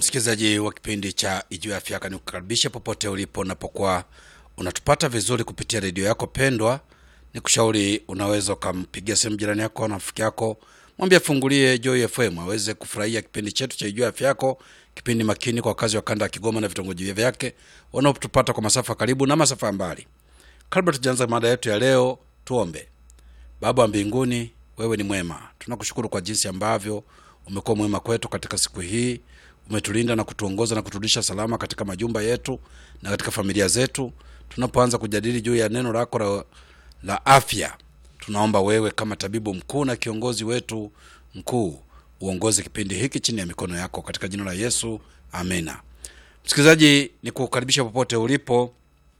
msikilizaji wa kipindi cha Ijuu ya Afya Yako, nikukaribisha popote ulipo unapokuwa unatupata vizuri kupitia redio yako pendwa. Ni kushauri unaweza ukampigia simu jirani yako na rafiki yako, mwambie afungulie Joy FM aweze kufurahia kipindi chetu cha Ijuu ya Afya Yako, kipindi makini kwa wakazi wa kanda ya Kigoma na vitongoji vyake wanaotupata kwa masafa karibu na masafa ya mbali. Kabla tujaanza mada yetu ya leo, tuombe. Baba wa mbinguni, wewe ni mwema. Tunakushukuru kwa jinsi ambavyo umekuwa mwema kwetu katika siku hii. Umetulinda na kutuongoza na kuturudisha salama katika majumba yetu na katika familia zetu. Tunapoanza kujadili juu ya neno lako la, la afya, tunaomba wewe kama tabibu mkuu na kiongozi wetu mkuu uongoze kipindi hiki chini ya mikono yako katika jina la Yesu, amena. Msikilizaji, ni kukaribisha popote ulipo.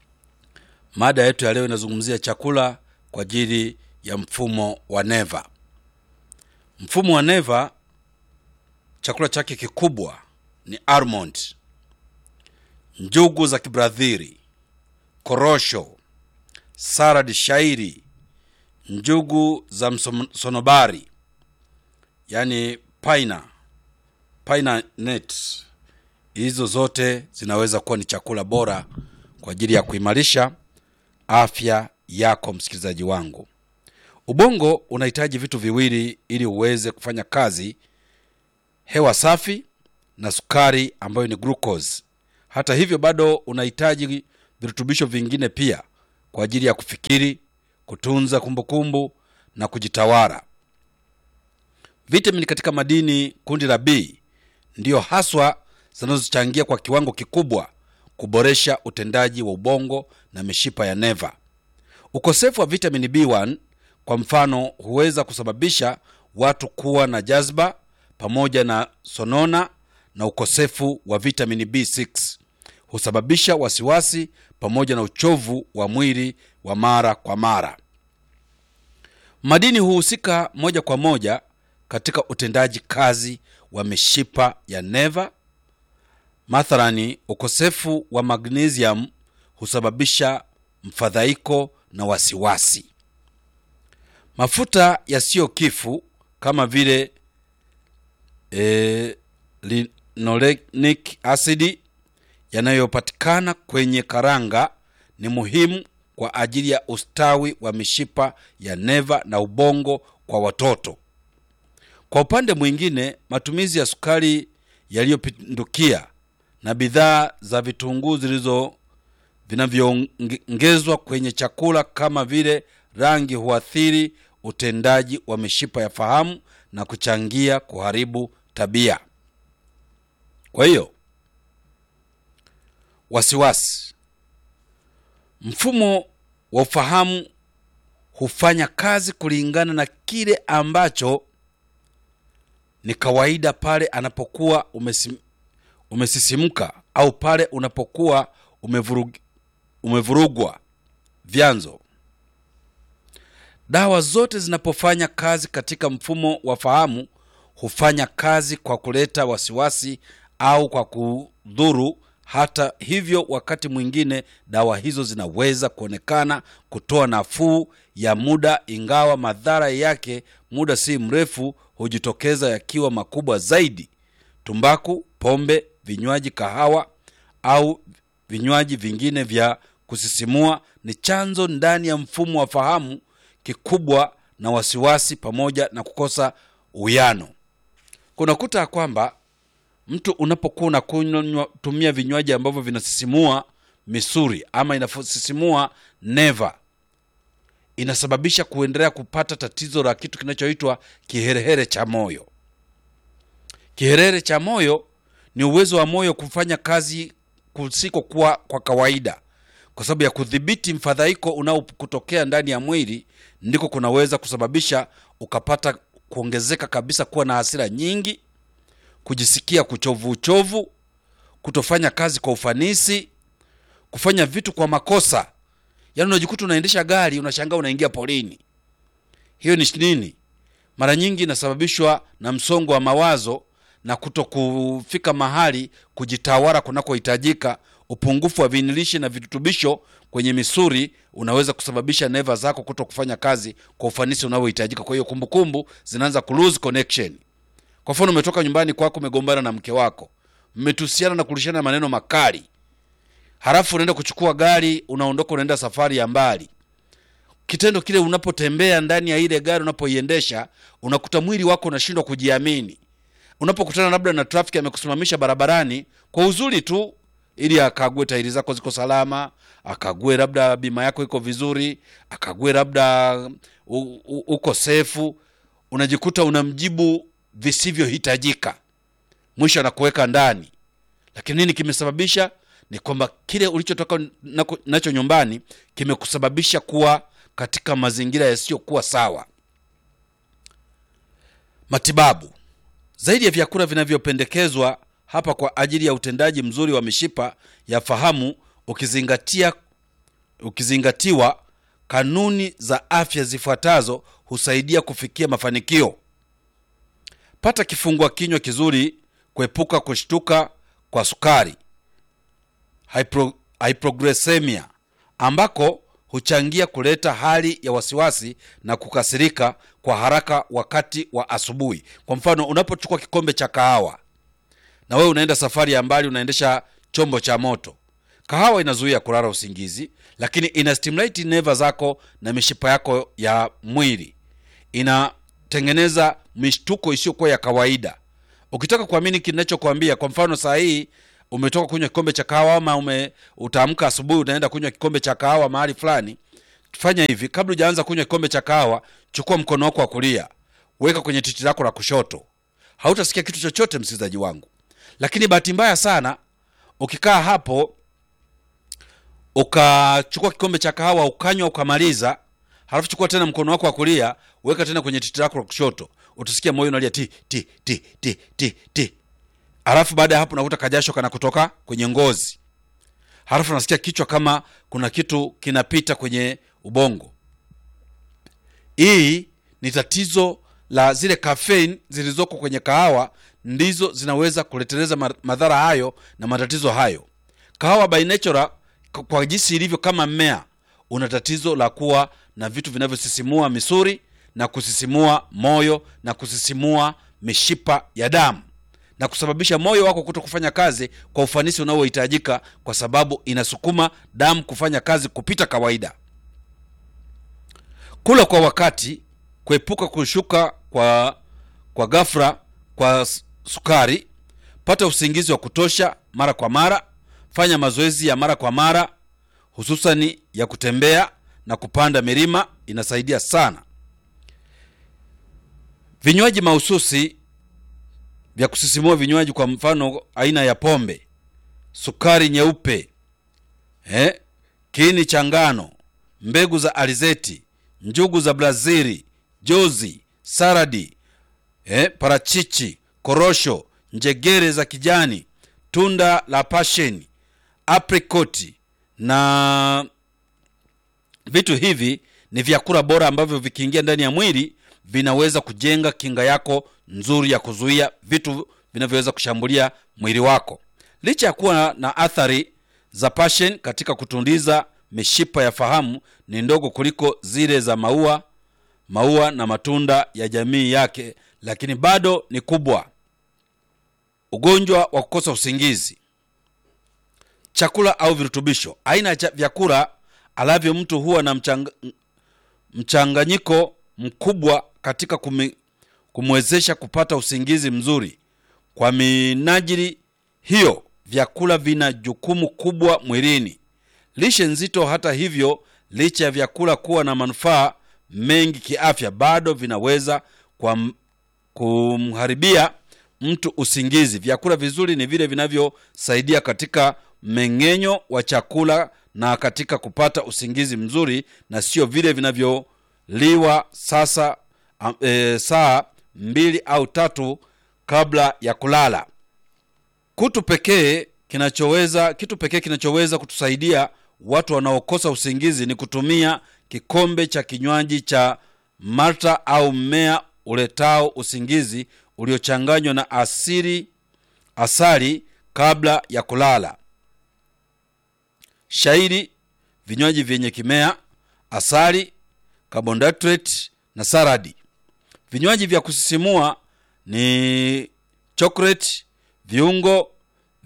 Mada yetu ya leo inazungumzia chakula kwa ajili ya mfumo wa neva. Mfumo wa neva, chakula chake kikubwa ni almond, njugu za Kibradhili, korosho, salad shairi, njugu za msonobari, yani paina paina net. Hizo zote zinaweza kuwa ni chakula bora kwa ajili ya kuimarisha afya yako. Msikilizaji wangu, ubongo unahitaji vitu viwili ili uweze kufanya kazi: hewa safi na sukari ambayo ni glucose. Hata hivyo, bado unahitaji virutubisho vingine pia kwa ajili ya kufikiri, kutunza kumbukumbu na kujitawala. Vitamini katika madini kundi la B ndiyo haswa zinazochangia kwa kiwango kikubwa kuboresha utendaji wa ubongo na mishipa ya neva. Ukosefu wa vitamini B1 kwa mfano huweza kusababisha watu kuwa na jazba pamoja na sonona, na ukosefu wa vitamini B6 husababisha wasiwasi pamoja na uchovu wa mwili wa mara kwa mara. Madini huhusika moja kwa moja katika utendaji kazi wa mishipa ya neva. Mathalani, ukosefu wa magnesium husababisha mfadhaiko na wasiwasi. Mafuta yasiyo kifu kama vile e, linolenic acid yanayopatikana kwenye karanga ni muhimu kwa ajili ya ustawi wa mishipa ya neva na ubongo kwa watoto. Kwa upande mwingine, matumizi ya sukari yaliyopindukia na bidhaa za vitunguu zilizo vinavyoongezwa kwenye chakula kama vile rangi huathiri utendaji wa mishipa ya fahamu na kuchangia kuharibu tabia. Kwa hiyo, wasiwasi, mfumo wa ufahamu hufanya kazi kulingana na kile ambacho ni kawaida pale anapokuwa umesim, umesisimka au pale unapokuwa umevurug, umevurugwa. Vyanzo: dawa zote zinapofanya kazi katika mfumo wa fahamu hufanya kazi kwa kuleta wasiwasi au kwa kudhuru. Hata hivyo, wakati mwingine dawa hizo zinaweza kuonekana kutoa nafuu ya muda, ingawa madhara yake muda si mrefu hujitokeza yakiwa makubwa zaidi. Tumbaku, pombe, vinywaji, kahawa au vinywaji vingine vya kusisimua ni chanzo ndani ya mfumo wa fahamu kikubwa na wasiwasi pamoja na kukosa uwiano. Kunakuta kwamba mtu unapokuwa unakunywa tumia vinywaji ambavyo vinasisimua misuri ama inasisimua neva, inasababisha kuendelea kupata tatizo la kitu kinachoitwa kiherehere cha moyo. Kiherehere cha moyo ni uwezo wa moyo kufanya kazi kusikokuwa kwa kawaida, kwa sababu ya kudhibiti mfadhaiko unaokutokea ndani ya mwili, ndiko kunaweza kusababisha ukapata kuongezeka kabisa, kuwa na hasira nyingi, kujisikia kuchovu uchovu, kutofanya kazi kwa ufanisi, kufanya vitu kwa makosa. Yaani unajikuta unaendesha gari unashangaa unaingia polini. Hiyo ni nini? Mara nyingi inasababishwa na msongo wa mawazo na kuto kufika mahali kujitawala kunakohitajika. Upungufu wa vinilishi na virutubisho kwenye misuri unaweza kusababisha neva zako kuto kufanya kazi kwa ufanisi unaohitajika. Kwa hiyo kumbukumbu zinaanza ku lose connection. Kwa mfano, umetoka nyumbani kwako, umegombana na mke wako, mmetusiana na kurishana maneno makali halafu unaenda kuchukua gari unaondoka unaenda safari ya mbali kitendo kile unapotembea ndani ya ile gari unapoiendesha unakuta mwili wako unashindwa kujiamini unapokutana labda na trafiki amekusimamisha barabarani kwa uzuri tu ili akague tairi zako ziko salama akague labda bima yako iko vizuri akague labda u- u- uko sefu unajikuta unamjibu visivyohitajika mwisho anakuweka ndani lakini nini kimesababisha ni kwamba kile ulichotoka nako- nacho nyumbani kimekusababisha kuwa katika mazingira yasiyokuwa sawa matibabu zaidi ya vyakula vinavyopendekezwa hapa kwa ajili ya utendaji mzuri wa mishipa ya fahamu ukizingatia ukizingatiwa kanuni za afya zifuatazo husaidia kufikia mafanikio pata kifungua kinywa kizuri kuepuka kushtuka kwa sukari hypro, hypoglycemia ambako huchangia kuleta hali ya wasiwasi na kukasirika kwa haraka wakati wa asubuhi kwa mfano unapochukua kikombe cha kahawa na wewe unaenda safari ya mbali unaendesha chombo cha moto kahawa inazuia kulala usingizi lakini ina stimulate neva zako na mishipa yako ya mwili inatengeneza mishtuko isiyokuwa ya kawaida ukitaka kuamini kinachokwambia kwa mfano saa hii umetoka kunywa kikombe cha kahawa ama ume utaamka asubuhi unaenda kunywa kikombe cha kahawa mahali fulani fanya hivi kabla hujaanza kunywa kikombe cha kahawa chukua mkono wako wa kulia weka kwenye titi lako la kushoto hautasikia kitu chochote msikilizaji wangu lakini bahati mbaya sana ukikaa hapo ukachukua kikombe cha kahawa ukanywa ukamaliza halafu chukua tena mkono wako wa kulia weka tena kwenye titi lako la kushoto utasikia moyo unalia ti ti ti ti ti ti halafu baada ya hapo unakuta kajasho kana kutoka kwenye ngozi halafu unasikia kichwa kama kuna kitu kinapita kwenye ubongo hii ni tatizo la zile caffeine zilizoko kwenye kahawa ndizo zinaweza kuleteleza ma- madhara hayo na matatizo hayo kahawa by nature k- kwa jinsi ilivyo kama mmea una tatizo la kuwa na vitu vinavyosisimua misuri na kusisimua moyo na kusisimua mishipa ya damu na kusababisha moyo wako kuto kufanya kazi kwa ufanisi unaohitajika kwa sababu inasukuma damu kufanya kazi kupita kawaida kula kwa wakati kuepuka kushuka kwa kwa ghafla kwa s- sukari pata usingizi wa kutosha mara kwa mara fanya mazoezi ya mara kwa mara hususani ya kutembea na kupanda milima inasaidia sana vinywaji mahususi vya kusisimua vinywaji kwa mfano aina ya pombe sukari nyeupe eh, kiini cha ngano mbegu za alizeti njugu za brazili jozi saradi eh, parachichi korosho njegere za kijani tunda la pasheni aprikoti na vitu hivi ni vyakula bora ambavyo vikiingia ndani ya mwili vinaweza kujenga kinga yako nzuri ya kuzuia vitu vinavyoweza kushambulia mwili wako licha ya kuwa na athari za passion katika kutundiza mishipa ya fahamu ni ndogo kuliko zile za maua maua na matunda ya jamii yake lakini bado ni kubwa ugonjwa wa kukosa usingizi chakula au virutubisho aina ya cha- vyakula alavyo mtu huwa na mchang, mchanganyiko mkubwa katika kumi, kumwezesha kupata usingizi mzuri kwa minajili hiyo vyakula vina jukumu kubwa mwilini lishe nzito hata hivyo licha ya vyakula kuwa na manufaa mengi kiafya bado vinaweza kwa kumharibia mtu usingizi vyakula vizuri ni vile vinavyosaidia katika mmeng'enyo wa chakula na katika kupata usingizi mzuri na sio vile vinavyoliwa sasa am- e, saa mbili au tatu kabla ya kulala kutu pekee kinachoweza kitu pekee kinachoweza kutusaidia watu wanaokosa usingizi ni kutumia kikombe cha kinywaji cha malta au mmea uletao usingizi uliochanganywa na asili asali kabla ya kulala shairi vinywaji vyenye kimea asali carbohydrate na saradi vinywaji vya kusisimua ni chocolate viungo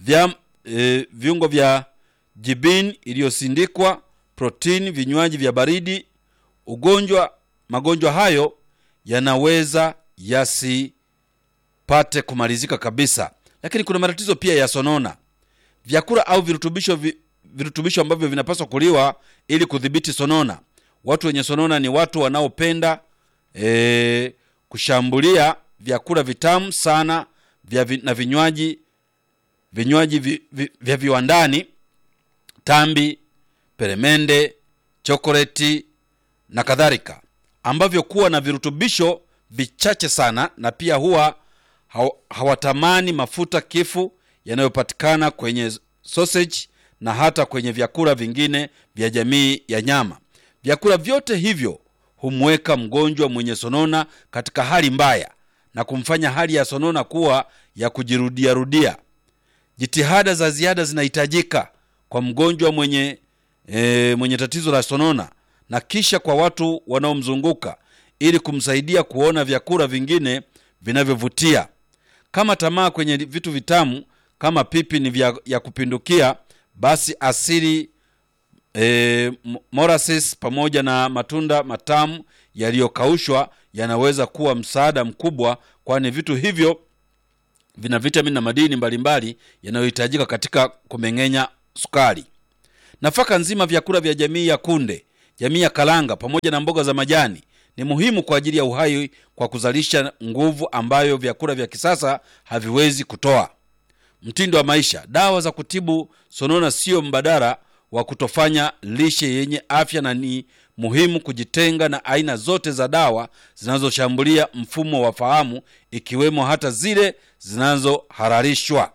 vya, e, viungo vya jibini iliyosindikwa, protini, vinywaji vya baridi. Ugonjwa, magonjwa hayo yanaweza yasipate kumalizika kabisa, lakini kuna matatizo pia ya sonona. Vyakula au virutubisho vi, virutubisho ambavyo vinapaswa kuliwa ili kudhibiti sonona. Watu wenye sonona ni watu wanaopenda e, kushambulia vyakula vitamu sana vya vi, na vinywaji vinywaji vi, vi, vya viwandani, tambi, peremende, chokoleti na kadhalika, ambavyo kuwa na virutubisho vichache sana, na pia huwa haw- hawatamani mafuta kifu yanayopatikana kwenye sausage na hata kwenye vyakula vingine vya jamii ya nyama. Vyakula vyote hivyo humweka mgonjwa mwenye sonona katika hali mbaya na kumfanya hali ya sonona kuwa ya kujirudiarudia. Jitihada za ziada zinahitajika kwa mgonjwa mwenye, e, mwenye tatizo la sonona na kisha kwa watu wanaomzunguka ili kumsaidia kuona vyakula vingine vinavyovutia. Kama tamaa kwenye vitu vitamu kama pipi ni vya, ya kupindukia, basi asili e, molasses pamoja na matunda matamu yaliyokaushwa yanaweza kuwa msaada mkubwa, kwani vitu hivyo vina vitamini na madini mbalimbali yanayohitajika katika kumeng'enya sukari. Nafaka nzima, vyakula vya jamii ya kunde, jamii ya karanga pamoja na mboga za majani ni muhimu kwa ajili ya uhai kwa kuzalisha nguvu ambayo vyakula vya kisasa haviwezi kutoa. Mtindo wa maisha. Dawa za kutibu sonona sio mbadala wa kutofanya lishe yenye afya, na ni muhimu kujitenga na aina zote za dawa zinazoshambulia mfumo wa fahamu, ikiwemo hata zile zinazohalalishwa.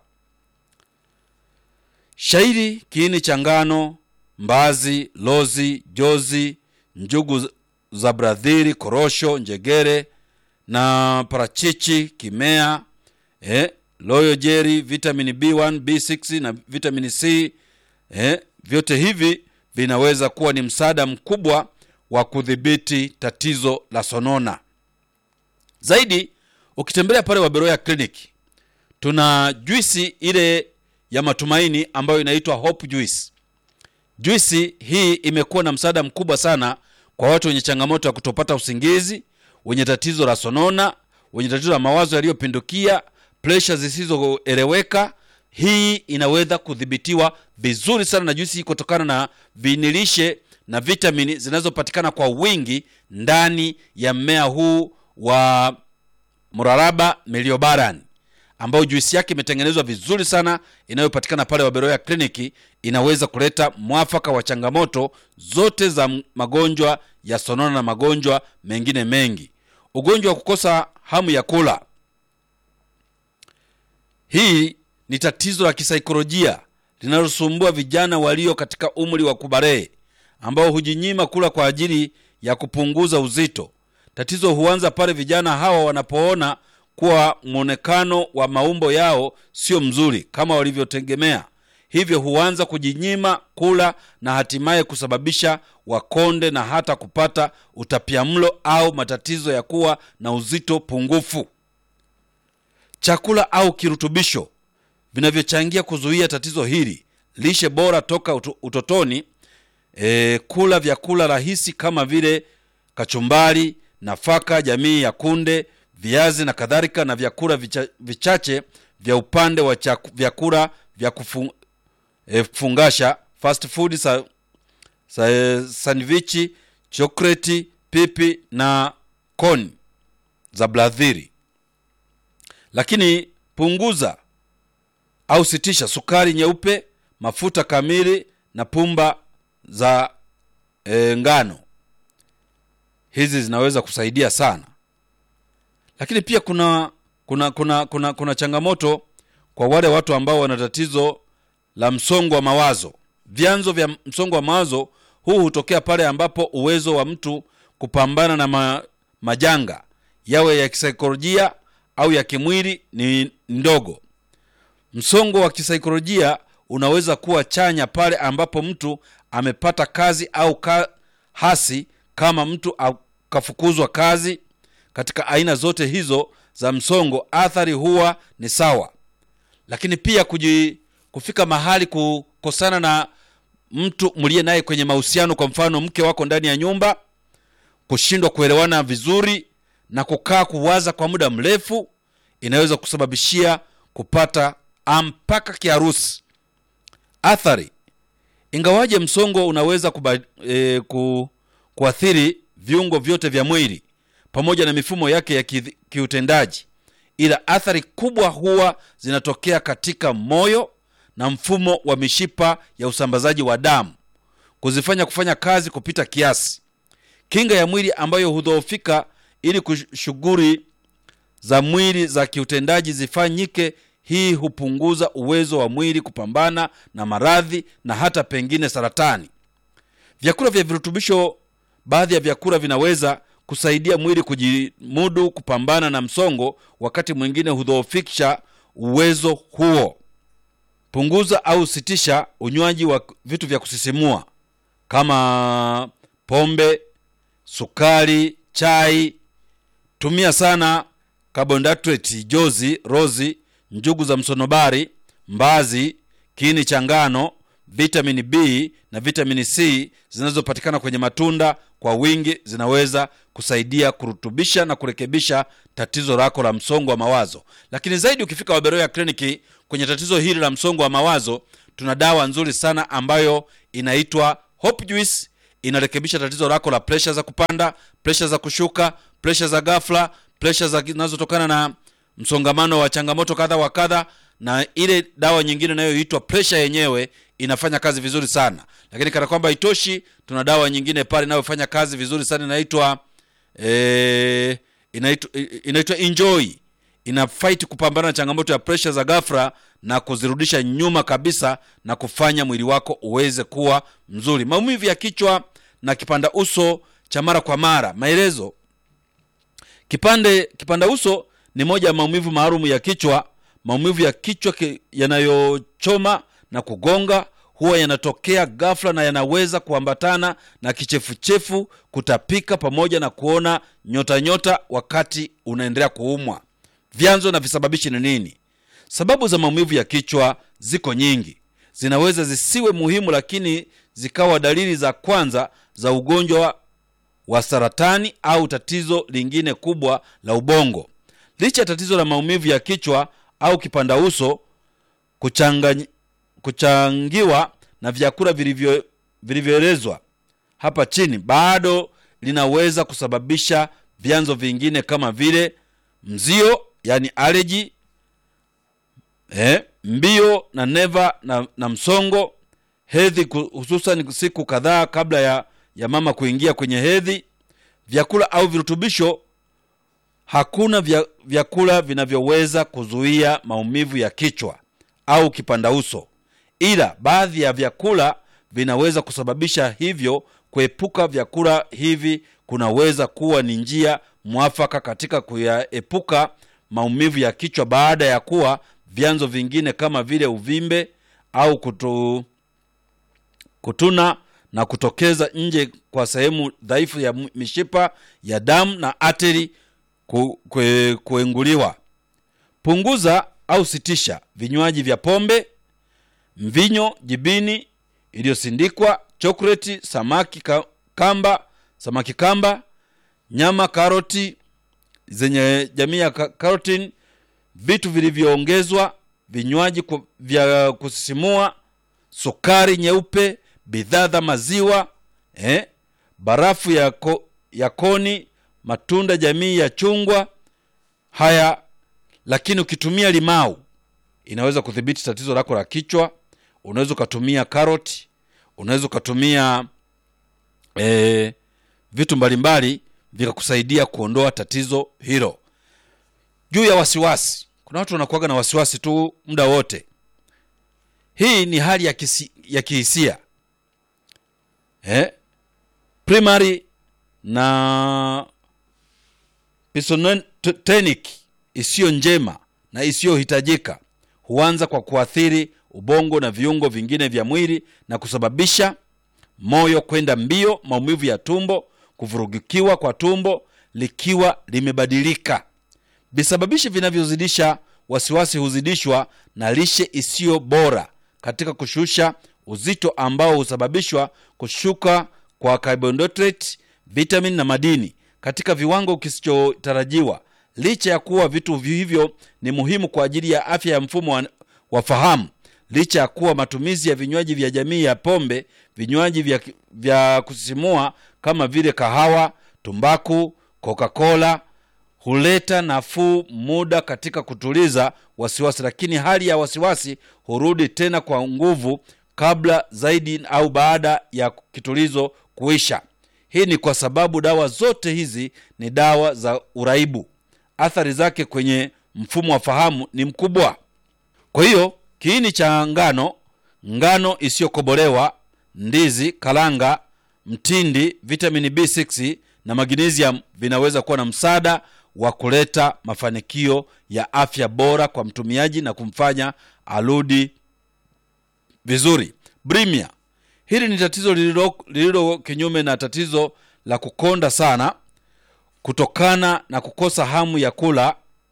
Shairi, kiini cha ngano, mbazi, lozi, jozi, njugu za bradhiri, korosho, njegere na parachichi, kimea eh, loyo jeri, vitamini B1, B6 na vitamini C eh, vyote hivi vinaweza kuwa ni msaada mkubwa wa kudhibiti tatizo la sonona. Zaidi, ukitembelea pale Waberoya Clinic tuna juisi ile ya matumaini ambayo inaitwa Hope Juice. Juisi hii imekuwa na msaada mkubwa sana kwa watu wenye changamoto ya kutopata usingizi, wenye tatizo la sonona, wenye tatizo la mawazo yaliyopindukia, presha zisizoeleweka. Hii inaweza kudhibitiwa vizuri sana na juisi hii kutokana na vinilishe na vitamini zinazopatikana kwa wingi ndani ya mmea huu wa mraraba meliobaran ambayo juisi yake imetengenezwa vizuri sana inayopatikana pale Waberoya kliniki. Inaweza kuleta mwafaka wa changamoto zote za magonjwa ya sonona na magonjwa mengine mengi. Ugonjwa wa kukosa hamu ya kula, hii ni tatizo la kisaikolojia linalosumbua vijana walio katika umri wa kubarehe ambao hujinyima kula kwa ajili ya kupunguza uzito. Tatizo huanza pale vijana hawa wanapoona kuwa mwonekano wa maumbo yao sio mzuri kama walivyotegemea, hivyo huanza kujinyima kula na hatimaye kusababisha wakonde na hata kupata utapiamlo au matatizo ya kuwa na uzito pungufu. Chakula au kirutubisho vinavyochangia kuzuia tatizo hili: lishe bora toka utotoni, e, kula vyakula rahisi kama vile kachumbari, nafaka jamii ya kunde viazi na kadhalika, na vyakula vicha, vichache vya upande wa chaku, vyakula vya kufu, e, kufungasha fast food sa, sa, e, sandwichi, chokoleti, pipi na koni za bladhiri. Lakini punguza au sitisha sukari nyeupe, mafuta kamili na pumba za e, ngano. Hizi zinaweza kusaidia sana lakini pia kuna kuna kuna kuna kuna changamoto kwa wale watu ambao wana tatizo la msongo wa mawazo. Vyanzo vya msongo wa mawazo huu hutokea pale ambapo uwezo wa mtu kupambana na ma, majanga yawe ya kisaikolojia au ya kimwili ni ndogo. Msongo wa kisaikolojia unaweza kuwa chanya pale ambapo mtu amepata kazi au ka, hasi kama mtu akafukuzwa kazi katika aina zote hizo za msongo, athari huwa ni sawa. Lakini pia kuji, kufika mahali kukosana na mtu mliye naye kwenye mahusiano, kwa mfano mke wako ndani ya nyumba, kushindwa kuelewana vizuri na kukaa kuwaza kwa muda mrefu, inaweza kusababishia kupata mpaka kiharusi. Athari, ingawaje msongo unaweza kuba, e, ku, kuathiri viungo vyote vya mwili pamoja na mifumo yake ya ki, kiutendaji, ila athari kubwa huwa zinatokea katika moyo na mfumo wa mishipa ya usambazaji wa damu, kuzifanya kufanya kazi kupita kiasi. Kinga ya mwili ambayo hudhoofika ili shughuli za mwili za kiutendaji zifanyike. Hii hupunguza uwezo wa mwili kupambana na maradhi na hata pengine saratani. Vyakula vya virutubisho, baadhi ya vyakula vinaweza kusaidia mwili kujimudu kupambana na msongo, wakati mwingine hudhoofisha uwezo huo. Punguza au sitisha unywaji wa vitu vya kusisimua kama pombe, sukari, chai. Tumia sana carbohydrate, jozi, rozi, njugu za msonobari, mbazi, kiini cha ngano, vitamini B na vitamini C zinazopatikana kwenye matunda kwa wingi zinaweza kusaidia kurutubisha na kurekebisha tatizo lako la msongo wa mawazo. Lakini zaidi, ukifika Waberoya kliniki kwenye tatizo hili la msongo wa mawazo, tuna dawa nzuri sana ambayo inaitwa Hope Juice. Inarekebisha tatizo lako la presha za kupanda, presha za kushuka, presha za ghafla, presha zinazotokana na msongamano wa changamoto kadha wa kadha, na ile dawa nyingine inayoitwa presha yenyewe inafanya kazi vizuri sana. Lakini kana kwamba itoshi, tuna dawa nyingine pale inayofanya kazi vizuri sana inaitwa e, inaitwa inaitwa Enjoy. Ina fight kupambana na changamoto ya presha za ghafla na kuzirudisha nyuma kabisa na kufanya mwili wako uweze kuwa mzuri. Maumivu ya kichwa na kipanda uso cha mara kwa mara. Maelezo: kipande kipanda uso ni moja ya maumivu maalum ya kichwa. Maumivu ya kichwa yanayochoma na kugonga huwa yanatokea ghafla na yanaweza kuambatana na kichefuchefu, kutapika, pamoja na kuona nyota nyota wakati unaendelea kuumwa. Vyanzo na visababishi ni nini? Sababu za maumivu ya kichwa ziko nyingi, zinaweza zisiwe muhimu, lakini zikawa dalili za kwanza za ugonjwa wa saratani au tatizo lingine kubwa la ubongo. Licha ya tatizo la maumivu ya kichwa au kipanda uso kuchangany kuchangiwa na vyakula vilivyo vilivyoelezwa hapa chini, bado linaweza kusababisha vyanzo vingine kama vile mzio, yani aleji, eh, mbio na neva na, na msongo, hedhi, hususan siku kadhaa kabla ya, ya mama kuingia kwenye hedhi. Vyakula au virutubisho. Hakuna vya, vyakula vinavyoweza kuzuia maumivu ya kichwa au kipanda uso ila baadhi ya vyakula vinaweza kusababisha hivyo. Kuepuka vyakula hivi kunaweza kuwa ni njia mwafaka katika kuyaepuka maumivu ya kichwa baada ya kuwa vyanzo vingine kama vile uvimbe au kutu, kutuna na kutokeza nje kwa sehemu dhaifu ya mishipa ya damu na ateri ku, kue, kuenguliwa. Punguza au sitisha vinywaji vya pombe mvinyo, jibini iliyosindikwa, chokoleti, samaki kamba, samaki kamba, nyama, karoti zenye jamii ya karotini, vitu vilivyoongezwa, vinywaji vya kusisimua, sukari nyeupe, bidhaa za maziwa eh, barafu ya, ko, ya koni, matunda jamii ya chungwa. Haya, lakini ukitumia limau inaweza kudhibiti tatizo lako la kichwa. Unaweza ukatumia karoti, unaweza ukatumia e, vitu mbalimbali vikakusaidia kuondoa tatizo hilo. Juu ya wasiwasi, kuna watu wanakuwaga na wasiwasi tu muda wote. Hii ni hali ya, kisi, ya kihisia eh? Primary na pisotonic isiyo njema na isiyohitajika huanza kwa kuathiri ubongo na viungo vingine vya mwili na kusababisha moyo kwenda mbio, maumivu ya tumbo, kuvurugikiwa kwa tumbo likiwa limebadilika. Visababishi vinavyozidisha wasiwasi huzidishwa na lishe isiyo bora katika kushusha uzito ambao husababishwa kushuka kwa carbohydrate, vitamin na madini katika viwango kisichotarajiwa. Licha ya kuwa vitu hivyo ni muhimu kwa ajili ya afya ya mfumo wa, wa fahamu, licha ya kuwa matumizi ya vinywaji vya jamii ya pombe, vinywaji vya, vya kusisimua kama vile kahawa, tumbaku, Coca-Cola huleta nafuu muda katika kutuliza wasiwasi, lakini hali ya wasiwasi hurudi tena kwa nguvu kabla zaidi au baada ya kitulizo kuisha. Hii ni kwa sababu dawa zote hizi ni dawa za uraibu. Athari zake kwenye mfumo wa fahamu ni mkubwa. Kwa hiyo kiini cha ngano, ngano isiyokobolewa, ndizi, kalanga, mtindi, vitamini B6 na magnesium vinaweza kuwa na msaada wa kuleta mafanikio ya afya bora kwa mtumiaji na kumfanya arudi vizuri. Bulimia, hili ni tatizo lililo, lililo kinyume na tatizo la kukonda sana kutokana na kukosa hamu ya kula.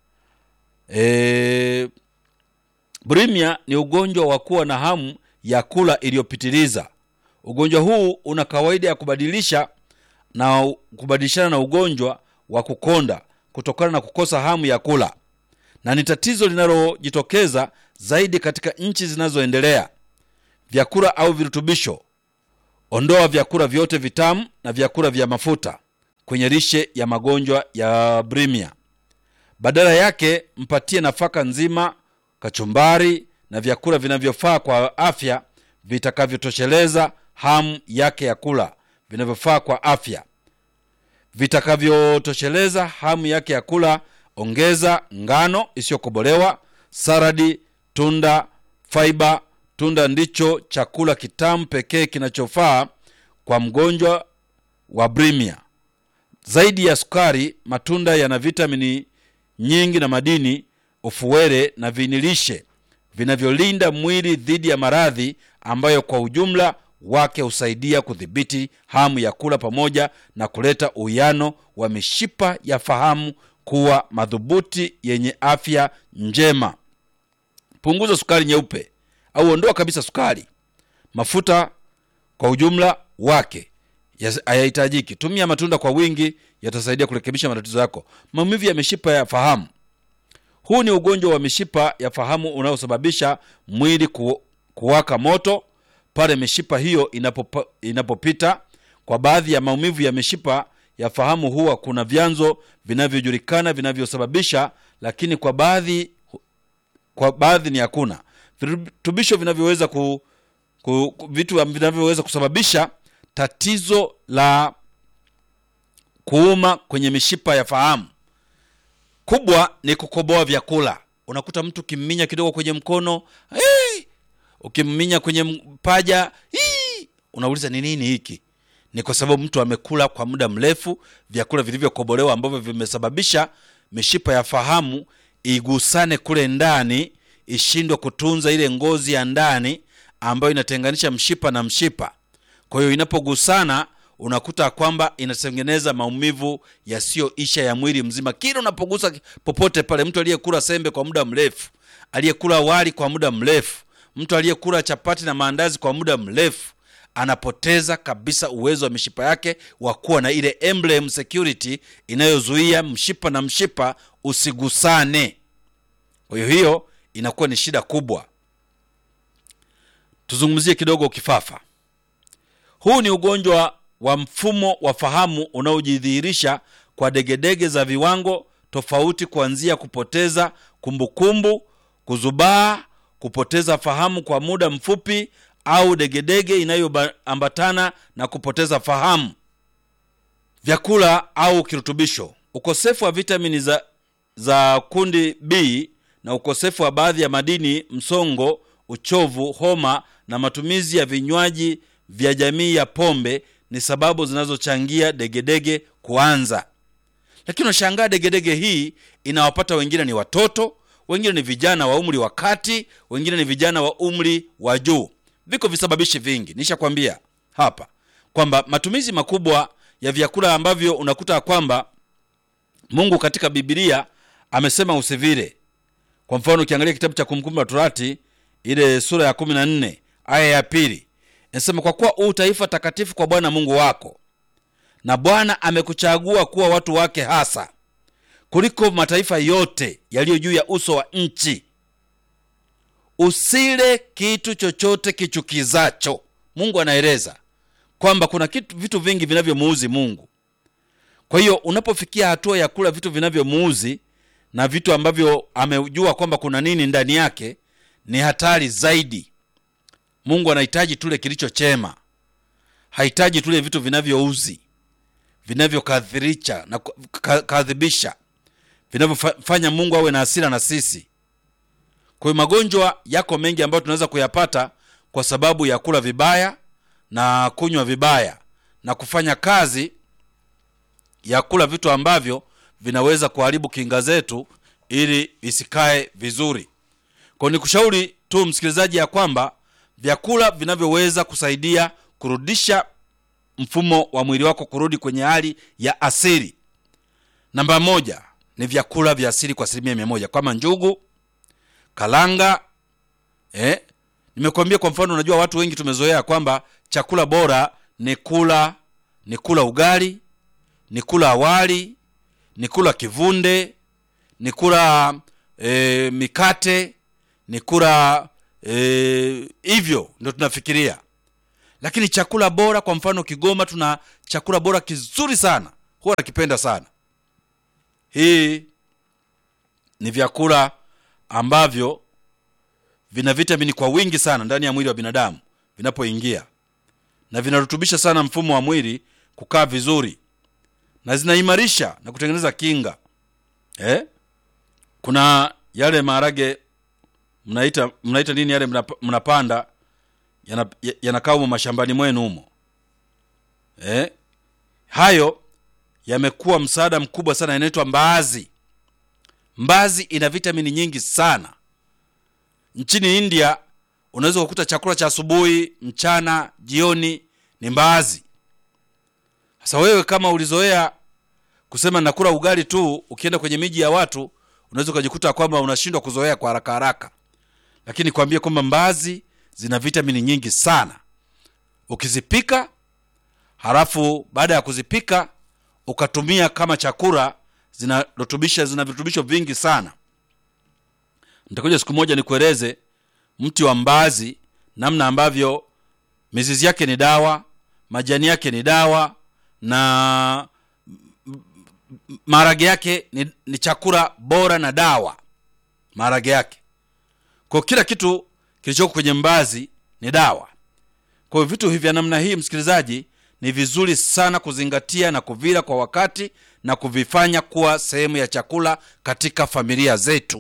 E, bulimia ni ugonjwa wa kuwa na hamu ya kula iliyopitiliza. Ugonjwa huu una kawaida ya kubadilisha na kubadilishana na ugonjwa wa kukonda kutokana na kukosa hamu ya kula, na ni tatizo linalojitokeza zaidi katika nchi zinazoendelea. Vyakula au virutubisho: ondoa vyakula vyote vitamu na vyakula vya mafuta kwenye lishe ya magonjwa ya bulimia. Badala yake mpatie nafaka nzima, kachumbari na vyakula vinavyofaa kwa afya vitakavyotosheleza hamu yake ya kula, vinavyofaa kwa afya vitakavyotosheleza hamu yake ya kula. Ongeza ngano isiyokobolewa, saradi, tunda, faiba. Tunda ndicho chakula kitamu pekee kinachofaa kwa mgonjwa wa bulimia. Zaidi ya sukari, matunda yana vitamini nyingi na madini, ufuwele na vinilishe vinavyolinda mwili dhidi ya maradhi ambayo kwa ujumla wake husaidia kudhibiti hamu ya kula pamoja na kuleta uwiano wa mishipa ya fahamu kuwa madhubuti yenye afya njema. Punguza sukari nyeupe au ondoa kabisa sukari. Mafuta kwa ujumla wake hayahitajiki. Tumia matunda kwa wingi, yatasaidia kurekebisha matatizo yako. Maumivu ya mishipa ya fahamu. Huu ni ugonjwa wa mishipa ya fahamu unaosababisha mwili ku, kuwaka moto pale mishipa hiyo inapopa, inapopita. Kwa baadhi ya maumivu ya mishipa ya fahamu huwa kuna vyanzo vinavyojulikana vinavyosababisha, lakini kwa baadhi kwa baadhi ni hakuna virutubisho vinavyoweza ku, ku, ku, vitu vinavyoweza kusababisha tatizo la kuuma kwenye mishipa ya fahamu. Kubwa ni kukoboa vyakula. Unakuta mtu ukimminya kidogo kwenye mkono hey! ukimminya kwenye mpaja hii, unauliza ni nini hiki? Ni kwa sababu mtu amekula kwa muda mrefu vyakula vilivyokobolewa ambavyo vimesababisha mishipa ya fahamu igusane kule ndani, ishindwe kutunza ile ngozi ya ndani ambayo inatenganisha mshipa na mshipa. Kwa hiyo inapogusana, unakuta kwamba inatengeneza maumivu yasiyoisha ya mwili mzima. Kila unapogusa popote pale, mtu aliyekula sembe kwa muda mrefu, aliyekula wali kwa muda mrefu mtu aliyekula chapati na maandazi kwa muda mrefu anapoteza kabisa uwezo wa mishipa yake wa kuwa na ile emblem security inayozuia mshipa na mshipa usigusane. Kwa hiyo hiyo inakuwa ni shida kubwa. Tuzungumzie kidogo kifafa. Huu ni ugonjwa wa mfumo wa fahamu unaojidhihirisha kwa degedege za viwango tofauti, kuanzia kupoteza kumbukumbu, kuzubaa kupoteza fahamu kwa muda mfupi au degedege inayoambatana na kupoteza fahamu. Vyakula au kirutubisho: ukosefu wa vitamini za, za kundi B na ukosefu wa baadhi ya madini, msongo, uchovu, homa na matumizi ya vinywaji vya jamii ya pombe ni sababu zinazochangia degedege kuanza. Lakini unashangaa degedege hii inawapata wengine ni watoto wengine ni vijana wa umri wa kati, wengine ni vijana wa umri wa juu. Viko visababishi vingi, nishakwambia hapa kwamba matumizi makubwa ya vyakula ambavyo unakuta kwamba Mungu katika Biblia amesema usivile. Kwa mfano, ukiangalia kitabu cha Kumbukumbu la Torati ile sura ya kumi na nne aya ya pili inasema kwa kuwa huu taifa takatifu kwa bwana mungu wako na bwana amekuchagua kuwa watu wake hasa kuliko mataifa yote yaliyo juu ya uso wa nchi usile kitu chochote kichukizacho mungu anaeleza kwamba kuna kitu vitu vingi vinavyomuuzi mungu kwa hiyo unapofikia hatua ya kula vitu vinavyomuuzi na vitu ambavyo amejua kwamba kuna nini ndani yake ni hatari zaidi mungu anahitaji tule kilicho chema hahitaji tule vitu vinavyouzi vinavyokadhirisha na kadhibisha vinavyofanya mungu awe na hasira na sisi kwa hiyo magonjwa yako mengi ambayo tunaweza kuyapata kwa sababu ya kula vibaya na kunywa vibaya na kufanya kazi ya kula vitu ambavyo vinaweza kuharibu kinga zetu ili visikae vizuri kwao ni kushauri tu msikilizaji ya kwamba vyakula vinavyoweza kusaidia kurudisha mfumo wa mwili wako kurudi kwenye hali ya asili namba moja ni vyakula vya asili kwa asilimia mia moja kama njugu kalanga eh? nimekuambia kwa mfano unajua watu wengi tumezoea kwamba chakula bora ni kula ni kula ugali ni kula awali ni kula kivunde ni kula e, mikate ni kula e, hivyo ndio tunafikiria lakini chakula bora kwa mfano kigoma tuna chakula bora kizuri sana huwa nakipenda sana hii ni vyakula ambavyo vina vitamini kwa wingi sana ndani ya mwili wa binadamu vinapoingia na vinarutubisha sana mfumo wa mwili kukaa vizuri na zinaimarisha na kutengeneza kinga eh? kuna yale maharage mnaita mnaita nini yale mnap, mnapanda yanakaa yana humo mashambani mwenu humo eh? hayo yamekuwa msaada mkubwa sana yanaitwa mbaazi mbazi ina vitamini nyingi sana nchini india unaweza kukuta chakula cha asubuhi mchana jioni ni mbaazi sasa wewe kama ulizoea kusema nakula ugali tu ukienda kwenye miji ya watu unaweza ukajikuta kwamba unashindwa kuzoea kwa haraka haraka lakini kwambie kwamba mbazi zina vitamini nyingi sana ukizipika halafu baada ya kuzipika ukatumia kama chakula zinarutubisha zina virutubisho vingi sana nitakuja siku moja nikueleze mti wa mbazi namna ambavyo mizizi yake ni dawa majani yake ni dawa na maharage yake ni, ni chakula bora na dawa maharage yake kwa kila kitu kilichoko kwenye mbazi ni dawa kwa hiyo vitu hivi vya namna hii msikilizaji ni vizuri sana kuzingatia na kuvila kwa wakati na kuvifanya kuwa sehemu ya chakula katika familia zetu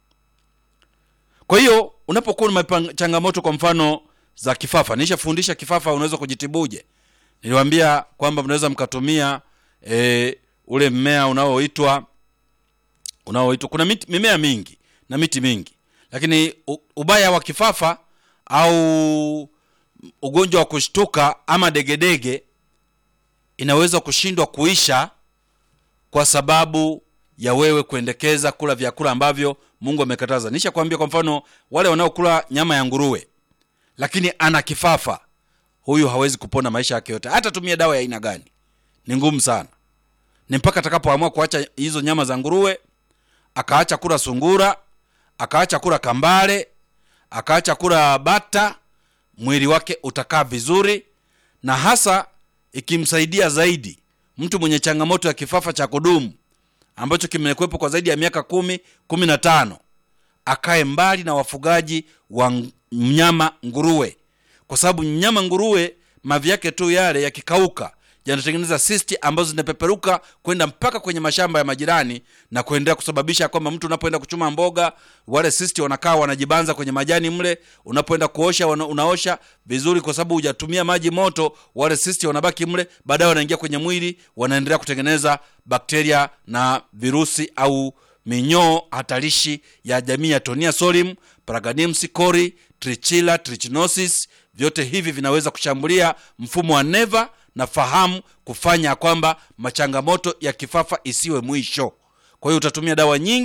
kwa hiyo unapokuwa na changamoto kwa mfano za kifafa nishafundisha kifafa unaweza kujitibuje niliwambia kwamba mnaweza mkatumia e, ule mmea unaoitwa unaoitwa kuna miti, mimea mingi na miti mingi lakini u, ubaya wa kifafa au ugonjwa wa kushtuka ama degedege inaweza kushindwa kuisha kwa sababu ya wewe kuendekeza kula vyakula ambavyo mungu amekataza nisha kuambia kwa mfano wale wanaokula nyama ya nguruwe lakini ana kifafa huyu hawezi kupona maisha yake yote hata tumia dawa ya aina gani ni ngumu sana ni mpaka atakapoamua kuacha hizo nyama za nguruwe akaacha kula sungura akaacha kula kambale akaacha kula bata mwili wake utakaa vizuri na hasa ikimsaidia zaidi mtu mwenye changamoto ya kifafa cha kudumu ambacho kimekuwepo kwa zaidi ya miaka kumi kumi na tano akae mbali na wafugaji wa mnyama nguruwe kwa sababu mnyama nguruwe mavi yake tu yale yakikauka yanatengeneza sisti ambazo zinapeperuka kwenda mpaka kwenye mashamba ya majirani na kuendelea kusababisha kwamba mtu unapoenda kuchuma mboga wale sisti wanakaa wanajibanza kwenye majani mle unapoenda kuosha wana, unaosha vizuri kwa sababu hujatumia maji moto wale sisti wanabaki mle baadaye wanaingia kwenye mwili wanaendelea kutengeneza bakteria na virusi au minyoo hatarishi ya jamii ya tonia solim paraganimsi cori trichila trichinosis vyote hivi vinaweza kushambulia mfumo wa neva na fahamu kufanya kwamba machangamoto ya kifafa isiwe mwisho kwa hiyo utatumia dawa nyingi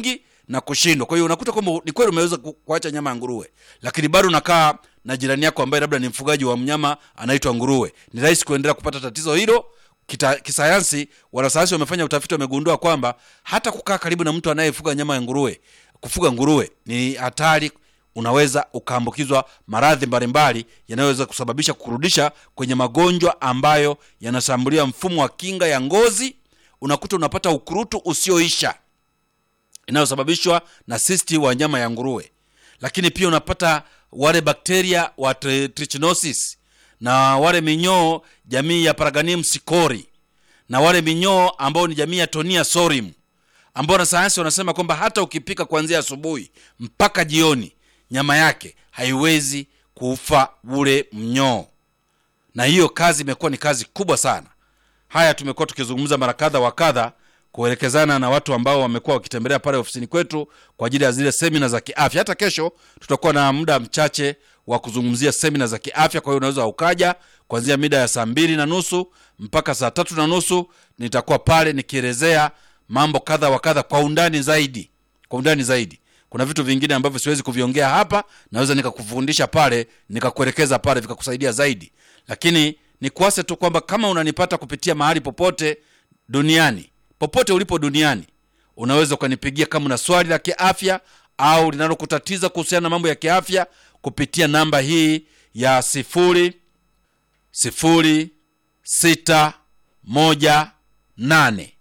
na kushindwa kwa hiyo unakuta kwamba ni kweli umeweza ku- kuacha nyama ya nguruwe lakini bado unakaa na jirani yako ambaye labda ni mfugaji wa mnyama anaitwa nguruwe ni rahisi kuendelea kupata tatizo hilo Kita, kisayansi wanasayansi wamefanya utafiti wamegundua kwamba hata kukaa karibu na mtu anayefuga nyama ya nguruwe kufuga nguruwe ni hatari unaweza ukaambukizwa maradhi mbalimbali yanayoweza kusababisha kurudisha kwenye magonjwa ambayo yanashambulia mfumo wa kinga ya ngozi unakuta unapata ukurutu usioisha inayosababishwa na sisti wa nyama ya nguruwe lakini pia unapata wale bakteria wa tri- trichinosis na wale minyoo jamii ya paraganium sicori na wale minyoo ambao ni jamii ya tonia sorim ambao wanasayansi wanasema kwamba hata ukipika kuanzia asubuhi mpaka jioni nyama yake haiwezi kufa ule mnyoo na hiyo kazi imekuwa ni kazi kubwa sana haya tumekuwa tukizungumza mara kadha wa kadha kuelekezana na watu ambao wamekuwa wakitembelea pale ofisini kwetu kwa ajili ya zile semina za kiafya hata kesho tutakuwa na muda mchache wa kuzungumzia semina za kiafya kwa hiyo unaweza ukaja kuanzia mida ya saa mbili na nusu mpaka saa tatu na nusu nitakuwa pale nikielezea mambo kadha wa kadha kwa undani zaidi kwa undani zaidi kuna vitu vingine ambavyo siwezi kuviongea hapa naweza nikakufundisha pale nikakuelekeza pale vikakusaidia zaidi lakini nikuase tu kwamba kama unanipata kupitia mahali popote duniani popote ulipo duniani unaweza ukanipigia kama una swali la kiafya au linalokutatiza kuhusiana na mambo ya kiafya kupitia namba hii ya sifuri sifuri sita moja nane